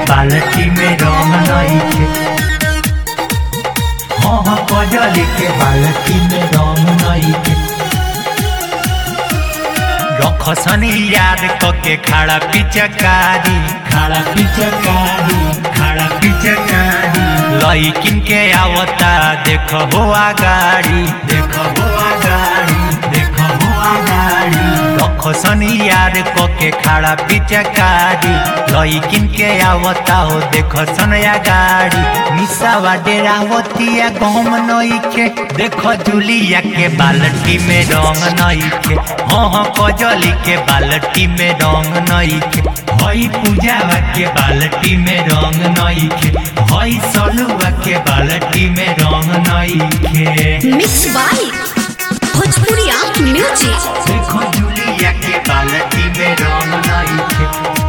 बाल्टी में रंग नइखे हाँ हाँ कजली के बाल्टी में रंग नइखे रखसनी याद कके खड़ा पिचकारी खड़ा पिचकारी खड़ा पिचकारी लइकिन के आवता देख हो आगाड़ी देख हो आगाड़ी देख हो आगाड़ी रखसनी याद कके खड़ा पिचकारी लइकिन के आवता हो देख सन आगाड़ी निसावा डेरा होतिया गम नइखे देख जुलिया के बाल्टी में रंग नइखे हाँ हाँ कजली के बाल्टी में रंग नइखे हई पूजावा के बाल्टी में रंग नइखे हई सलुआ के बाल्टी में रंग नइखे मिक्स बाय भोजपुरिया म्यूजिक देखो जुलिया के बाल्टी में रंग नइखे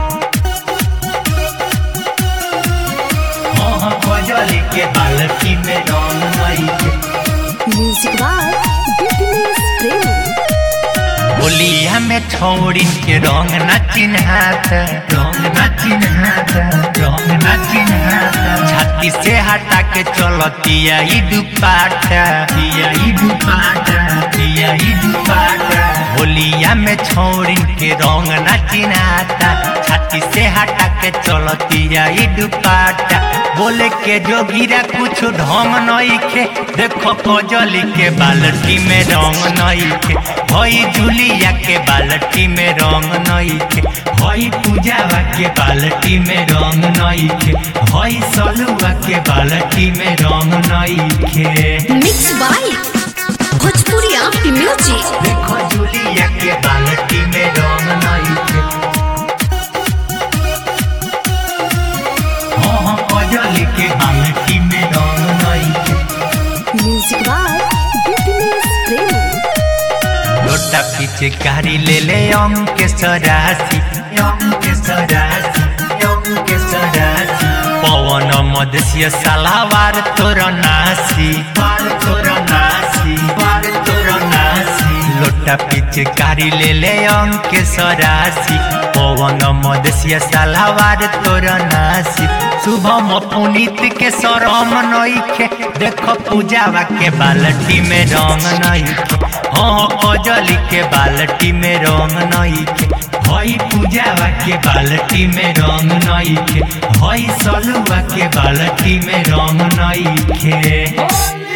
हाँ हाँ कजली के बाल्टी में रंग नइखे म्यूजिक बाय बिजनेस प्रेमी होलिया में छौड़िन के रंग न चिन्हात रंग न चिन्हात रंग न चिन्हात छाती से हटा के चलतिया ई दुपाटा तिया ई दुपाटा तिया ई दुपाटा होलिया में छौड़िन के रंग न चिन्हाता छाती से हटा के चलतिया ई दुपाटा बोले के जोगिरा कुछ ढंग नइखे देखो कजली के बाल्टी में रंग नइखे हई जुलिया के बाल्टी में रंग नइखे हई पूजावा के बाल्टी में रंग नइखे हई सलुआ के बाल्टी में रंग नइखे मिक्स बाय भोजपुरिया म्यूजिक देखो जुलिया के बाल्टी में रंग नइखे हाँ हाँ कजली के बाल्टी में रंग नइखे म्यूजिक बाय बिजनेस प्रेमी लोटा पीछे कारी ले ले अंक सरासी अंक सरासी अंक सरासी पवन मदसिय सलावार तोर नासी पार तोर नासी पार तोर नासी लोटा पीछे कारी ले ले अंक सरासी पवन मदसिय सलावार तोर नासी शुभम पुनीत के सरम नइखे देख पूजावा के बाल्टी में रंग नइखे हाँ कजली के बाल्टी में रंग नइखे हई पूजावा के बाल्टी में रंग नइखे हई सलुआ के बाल्टी में रंग नइखे